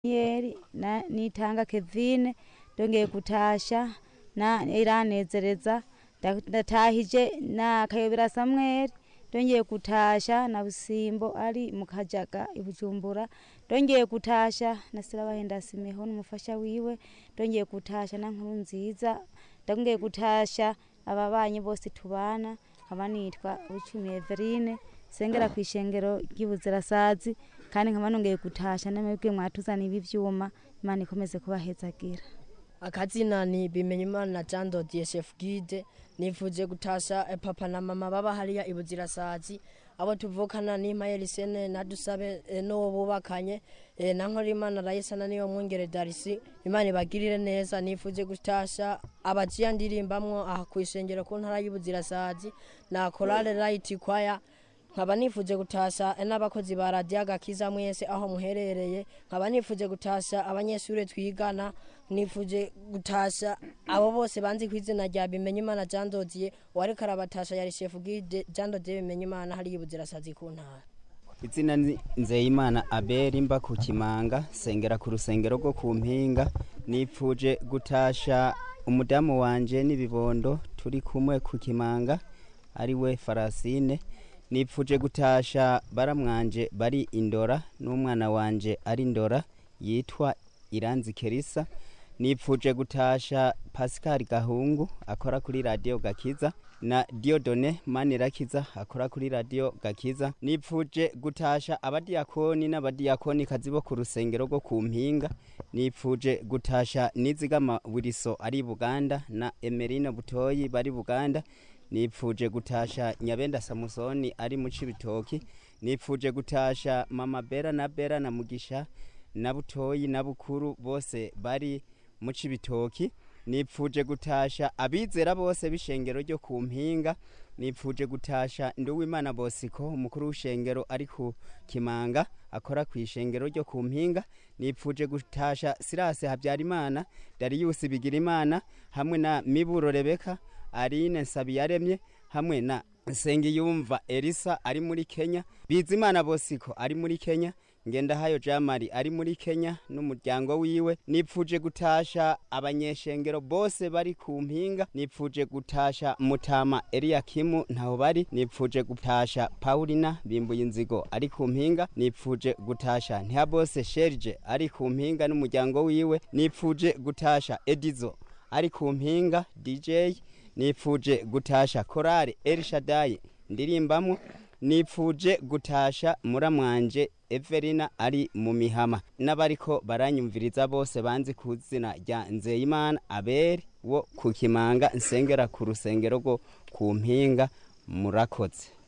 Yeri na nitanga Kevine ndongeye gutasha na iranezereza nda- ndatahije na Kayobera Samuel ndongeye gutasha na Busimbo ari mu Kajaga i Bujumbura ndongeye gutasha na Sirabahenda Simeho n'umufasha wiwe ndongeye gutasha na Nkuru nziza ndongeye gutasha ababanyi bose tubana nkaba nitwa Bucumi Everine sengera kw'ishengero ry'Ibuzirasazi kandi nkaba nongeye gutasha namwebwe mwatuzaniye ibi vyuma Imana ikomeze kubahezagira akazina ni bimenyimana jean dodier chef guide nifuje gutasha eh, papa na mama baba hariya ibuzirasazi abo tuvukana ni mayelisene na dusabe eh, n'uwo bubakanye eh, na nkorimana rayisana niyo mwungere darisi imana ibagirire neza nifuje gutasha abajiya ndirimbamwo aha kw'ishengero ku ntara y'ibuzirasazi na korale right kwaya nkaba nifuje gutasha n'abakozi ba radiyo agakiza mwese aho muherereye nkaba nifuje gutasha abanyeshuri twigana nifuje gutasha abo bose banzi ku izina rya bimenyimana jean dodier uwariko arabatasha yari shefu gide jean dodier bimenyimana hariya ibuzirasazi ku ntara izina ni nzeyimana abeli mba ku kimanga sengera ku rusengero rwo ku mpinga nipfuje gutasha umudamu wanje n'ibibondo turi kumwe ku kimanga ari we farasine nipfuje gutasha baramwanje bari indora n'umwana wanje ari ndora yitwa iranzi kerisa nipfuje gutasha pascal gahungu akora kuri radiyo gakiza na diodone manirakiza akora kuri radiyo gakiza nipfuje gutasha abadiyakoni n'abadiyakoni kazi bo ku rusengero rwo ku mpinga nipfuje gutasha nizigama wiriso ari buganda na emerina butoyi bari buganda nipfuje gutasha nyabenda samusoni ari mu cibitoki nipfuje gutasha mama bera na bera na mugisha na butoyi na bukuru bose bari mu cibitoki nipfuje gutasha abizera bose b'ishengero ryo ku mpinga nipfuje gutasha nduwimana bosiko umukuru w'ishengero ari ku kimanga akora ku ishengero ryo ku mpinga nipfuje gutasha sirase habyarimana dariyusi bigirimana hamwe na miburo rebeka arine nsabiyaremye hamwe na nsengiyumva elisa ari muri kenya bizimana bosiko ari muri kenya ngendahayo jamari ari muri kenya n'umuryango wiwe nipfuje gutasha abanyeshengero bose bari ku mpinga nipfuje gutasha mutama eliyakimu ntaho bari nipfuje gutasha paulina bimbuye inzigo ari ku mpinga nipfuje gutasha ntihabose sherje ari ku mpinga n'umuryango wiwe nipfuje gutasha edizo ari ku mpinga dj nipfuje gutasha korari elishadayi ndirimbamwo nipfuje gutasha muramwanje Everina ari mu mihama n'abariko baranyumviriza bose banzi ku izina rya Nzeyimana Abeli wo ku Kimanga nsengera ku rusengero rwo ku mpinga murakoze